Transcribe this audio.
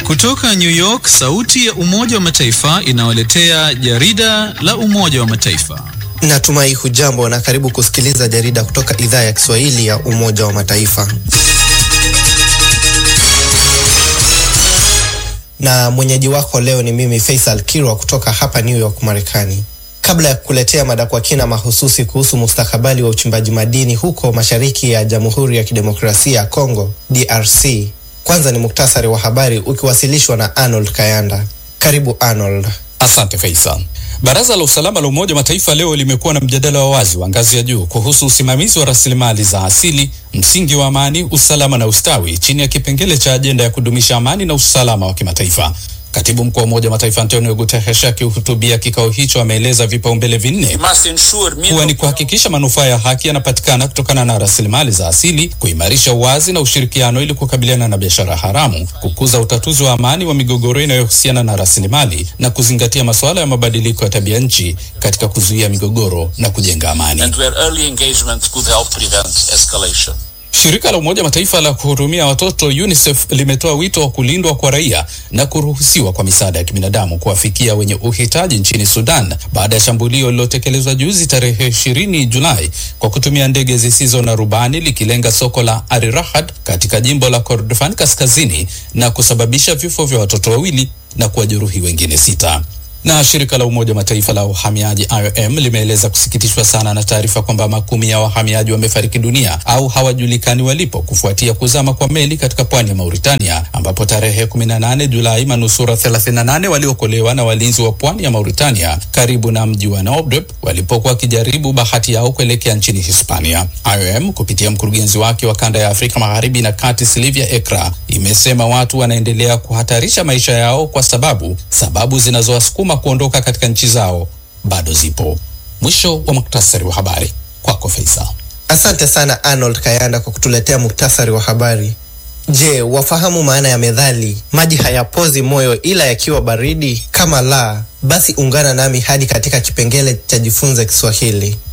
Kutoka New York, sauti ya Umoja wa Mataifa inawaletea jarida la Umoja wa Mataifa. Natumai hujambo na karibu kusikiliza jarida kutoka idhaa ya Kiswahili ya Umoja wa Mataifa. Na mwenyeji wako leo ni mimi Faisal Kirwa kutoka hapa New York, Marekani. Kabla ya kukuletea mada kwa kina mahususi kuhusu mustakabali wa uchimbaji madini huko mashariki ya Jamhuri ya Kidemokrasia ya Kongo, DRC, kwanza ni muktasari wa habari ukiwasilishwa na Arnold Kayanda. Karibu Arnold. Asante Faisal. Baraza la Usalama la Umoja wa Mataifa leo limekuwa na mjadala wa wazi wa ngazi ya juu kuhusu usimamizi wa rasilimali za asili, msingi wa amani, usalama na ustawi, chini ya kipengele cha ajenda ya kudumisha amani na usalama wa kimataifa. Katibu mkuu wa Umoja wa Mataifa Antonio Guterres akihutubia kikao hicho ameeleza vipaumbele vinne kuwa ni kuhakikisha manufaa ya haki yanapatikana kutokana na rasilimali za asili, kuimarisha uwazi na ushirikiano ili kukabiliana na biashara haramu, kukuza utatuzi wa amani wa migogoro inayohusiana na rasilimali na kuzingatia masuala ya mabadiliko ya tabia nchi katika kuzuia migogoro na kujenga amani. Shirika la Umoja Mataifa la kuhudumia watoto UNICEF limetoa wito wa kulindwa kwa raia na kuruhusiwa kwa misaada ya kibinadamu kuwafikia wenye uhitaji nchini Sudan baada ya shambulio lililotekelezwa juzi tarehe ishirini Julai kwa kutumia ndege zisizo na rubani likilenga soko la Arirahad katika jimbo la Kordofan kaskazini na kusababisha vifo vya watoto wawili na kuwajeruhi wengine sita na shirika la Umoja wa Mataifa la uhamiaji IOM limeeleza kusikitishwa sana na taarifa kwamba makumi ya wahamiaji wamefariki dunia au hawajulikani walipo kufuatia kuzama kwa meli katika pwani ya Mauritania, ambapo tarehe 18 Julai manusura 38 waliokolewa na walinzi wa pwani ya Mauritania karibu na mji wa Naoudeb walipokuwa wakijaribu bahati yao kuelekea nchini Hispania. IOM kupitia mkurugenzi wake wa kanda ya Afrika Magharibi na Kati, Silvia Ekra, imesema watu wanaendelea kuhatarisha maisha yao kwa sababu sababu zinazowasukuma kuondoka katika nchi zao bado zipo. Mwisho wa muktasari wa habari kwako Faisal. Asante sana Arnold Kayanda kwa kutuletea muktasari wa habari. Je, wafahamu maana ya methali maji hayapozi moyo ila yakiwa baridi? Kama la, basi ungana nami hadi katika kipengele cha jifunze Kiswahili.